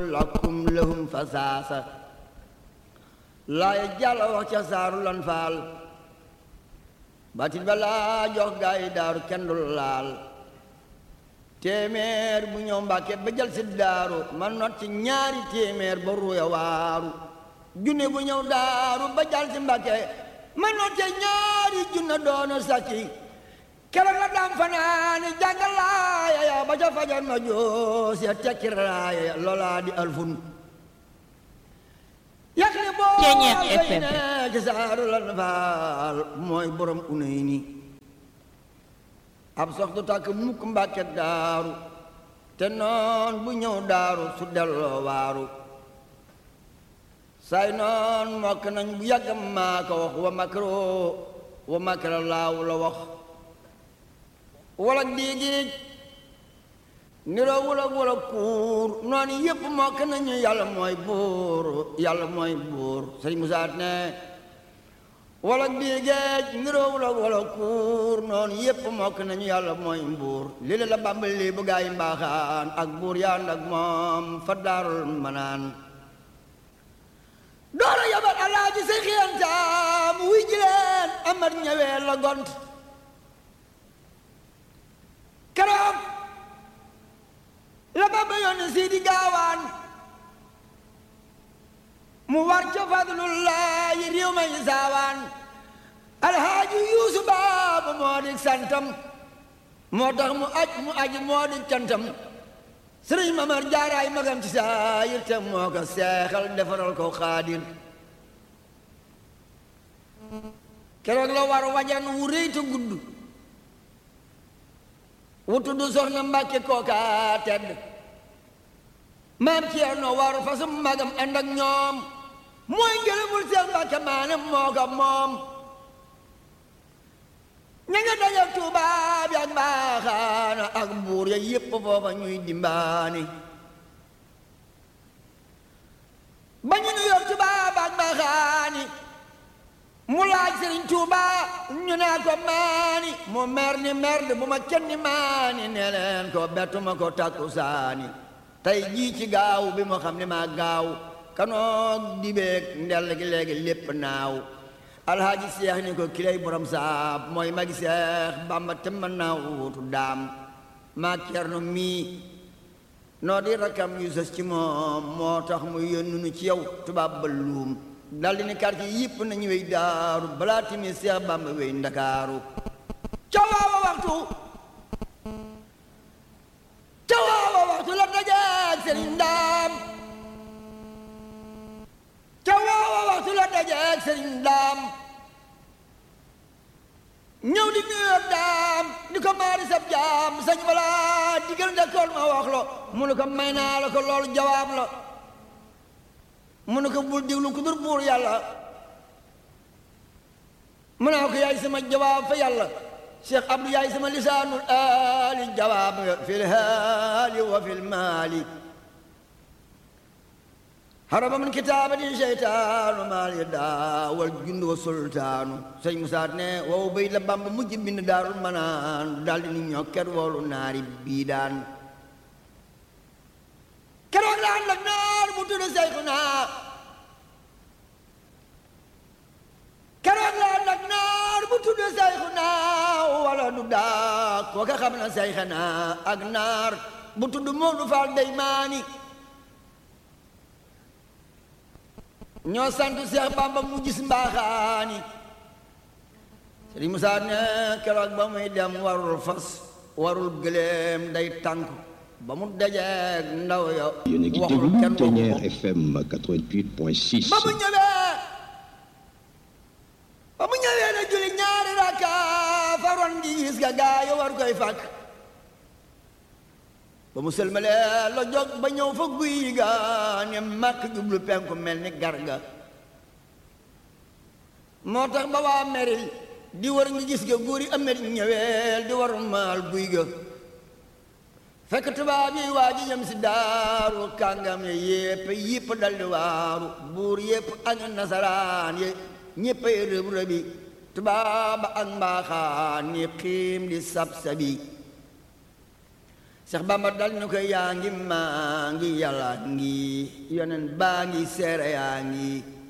lakum lahum fasaasa laaya jàlla wax ca saaru lan faal batit ba laa jox gaa yi daaru kenn du laal téeméer bu ñëw mbàkke ba jël si daaru man not ci ñaari téeméer ba ruuya waaru junne bu ñëw daaru ba jël si mbàkke man not ci ñaari junne doona sàcci keroog la daam fanaani jàngal laaya ya ba ca fajar na joos ya tekki raaya ya loolaa di alfun yàq ni boo fay ne ci saaru lan faal mooy borom unay ni ab soxtu tàkk mukk mbàkke daaru te noon bu ñëw daaru su delloo waaru say noon mokk nañ bu yàgg maa ko wax wa makro wa makra laaw la wax wala diigiij niroo wula wula kuur noonu yépp mokk nañu yàlla mooy buur yàlla mooy buur sëñ musaat ne wala diigeej niroo wula wula kuur noonu yépp mokk nañu yàlla mooy buur li la la bàmbal lii bu gaa yi mbaaxaan ak buur yaan ak moom fa daarul manaan doora yabal alaaji say xiyantaam wuy jileen amat ñëwee la gont keroog la Bamba yónni Sidi Gaawaan mu war ca fadlullaahi réew ma saawaan alhaaji yuusu baabu moo di santam moo tax mu aj mu aj moo di cantam sëriñ Mamar jaaraay magam ci saayir te moo ko seexal defaral ko xaadir keroog la war wajan wu rëy te gudd wutu du soxna mbàkke kooka tedd maam Ceerno waru fasum magam ànd ak ñoom mooy ngërëmul seen mbàkke maanam moo ko moom ña nga dajal tubaab yi ak mbaaxaana ak buur ya yépp foofa ñuy dimbaani ba ñu nu yor tubaab ak mbaaxaani mu laaj sëriñ Tuuba ñu naa ko maani mu mer ni merde bu ma kenn ni maani ne leen ko bettuma ko takku saani tey jii ci gaaw bi mu xam ne maa gaaw kanoog dibeeg ndell gi léegi lépp naaw alhaaji seex ni ko kilay borom saab mooy magi seex bamba te mën naa wuutu daam maa Cerno mii noo di rakkam yu sës ci moom moo tax mu yónnu nu ci yow tubaab ba luum daldi ni quartier yëpp nañu wey daaru balaa timi seex bamba wey ndakaaru ca waawa waxtu ca waawa waxtu la dajeeg sëriñ daam ca waawa waxtu la dajeeg sëriñ daam ñëw di nuyu daam di ko maari sab jaam sañ wala digal ndekool ma wax lo mu ne ko may naa la ko loolu jawaab la mu ne ko bul diglu ku dur buur yàlla mu naa ko yaay sama jawaab fa yàlla cheikh abdou yaay sama lisaanul aali jawaab nga fil haali wa fil maali haraba min kitaabatin seytaanu maal ya daawal jund wa sultaanu sëñ musaat ne wow bay la bamba mujj bind daarul manaan daldi ni ñokket woolu naari bii daan keroog la ànd ak naar bu tudd Seyxuna keroog la ànd ak naar bu tudd Seyxuna wala du daa kooka xam na Seyxuna ak naar bu tudd Moodu Faal Deymaani ñoo sant Seex Bamba mu gis mbaaxaani Sëriñ Musaa ne keroog ba muy dem warul fas warul gëléem day tànk ba mu dajeeg ndaw ya yéen a ngi déglu Ténière FM 88.6 ba mu ñëwee ba mu ñëwee na julli ñaari rakka faroon gi gis ga gaa yi war koy fàkk ba mu sëlmalee la jóg ba ñëw fa guy ga ne màkk jublu penku mel ni garga moo tax ba waa meril di war ngi gis ga góor yi amet ñëweel di war maal guy ga fekk tubaab yi waa ji jëm si daaru kàngam ye yépp yépp daldi waaru buur yépp ak nasaraan ye ñéppay rëb rëbi tubaab ak mbaaxaan ni xiim di sab sabi Seex Bamba dal ñu ko yaa ngi maa ngi yàlla ngi yonen baa ngi seere yaa ngi